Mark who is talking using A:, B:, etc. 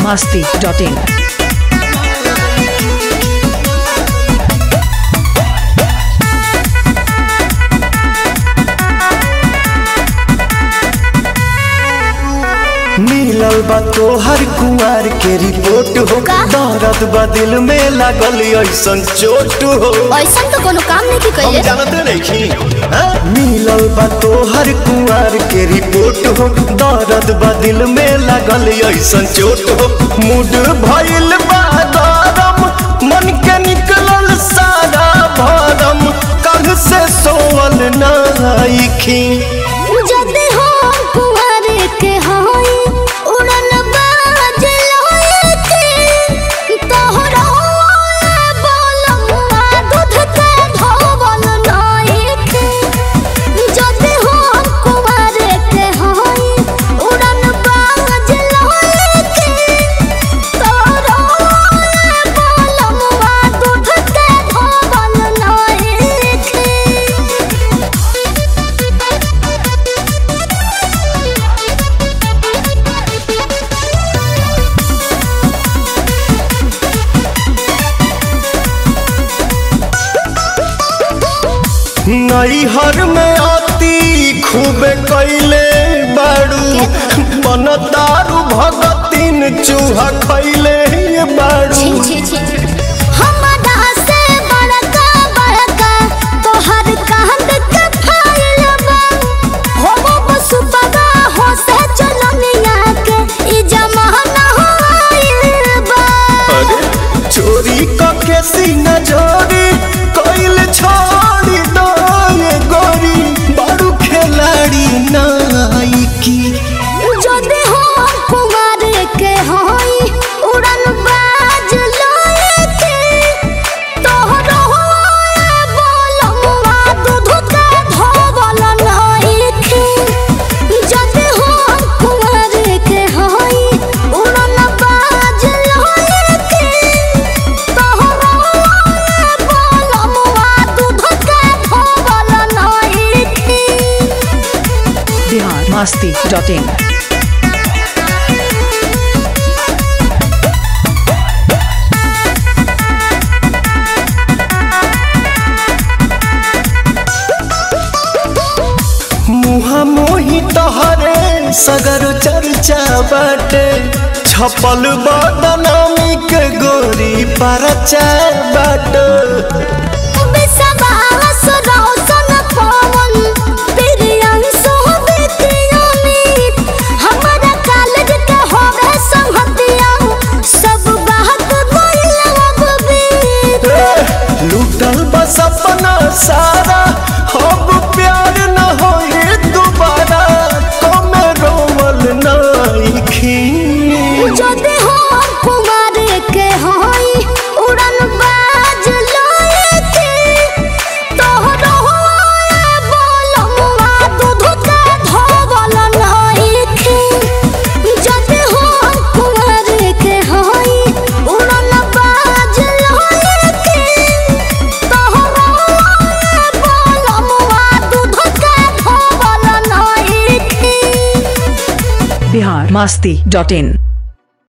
A: masti.in.
B: मिलल बा तोहर कुंवर के रिपोर्ट हो
C: का?
B: दर्द बा दिल में लागल ऐसन चोट हो
C: ऐसा तो कोनो काम नहीं की
B: हम
C: कइले
B: जानते नहीं मिलल बा तोहर कुंवर के रिपोर्ट हो दर्द बा दिल में लागल ऐसन चोट हो मूड भइल बा गरम मन के निकलल सारा भरम कल से सोवल नाइखी
C: जदे हो कुंवर के होई उड़न बाज लोए के तोहरा बोलमुआ दूध के धोवल नाई के जदे हो कुंवर के होई उड़न बाज लोए के तोहरा बोलमुआ दूध के धोवल नाई के
B: नैहर में आती खूब कैले बाड़ू बन दारू भगतीन चूहा खैले बाड़ू
C: छी छी छी हमरा से बड़का बड़का तोहर कांद के फाइल बा हो बस बगा हो से चलनिया के ई जमाना हो आइल बा
B: अरे चोरी कके सीना जोरी कैल छोड़ी दो ये गोरी बाड़ू खिलाड़ी नाइकी
C: जदे हो कुमार के होई उड़न बाज लोए के तोहरो बोलमुआ दूध के धोवल नाई के जदे हो कुमार के होई उड़न बाज लोए के तोहरो बोलमुआ दूध के धोवल नाई के
A: Bihar masti.in.
B: मुहा मोही तहरे सगर चर्चा बाटे छपल बदनामी के गोरी परचा बाटे
C: बिसवास रौशन पवन प्रियंशु विद्यामित हमरा कॉलेज के होवे संगतिया सब बात बोलब बीत
B: लूटल बस अपना सारा अब प्यार न होए दोबारा कमे रोवल नाइखी
C: जदे हो कुमार के होई उड़न बाज लोए के तोहरो बोलमुआ दूध के धोवल नाई के जदे हो कुमार के होई उड़न बाज लोए के तोहरो बोलमुआ दूध के धोवल नाई के
A: Bihar masti.in.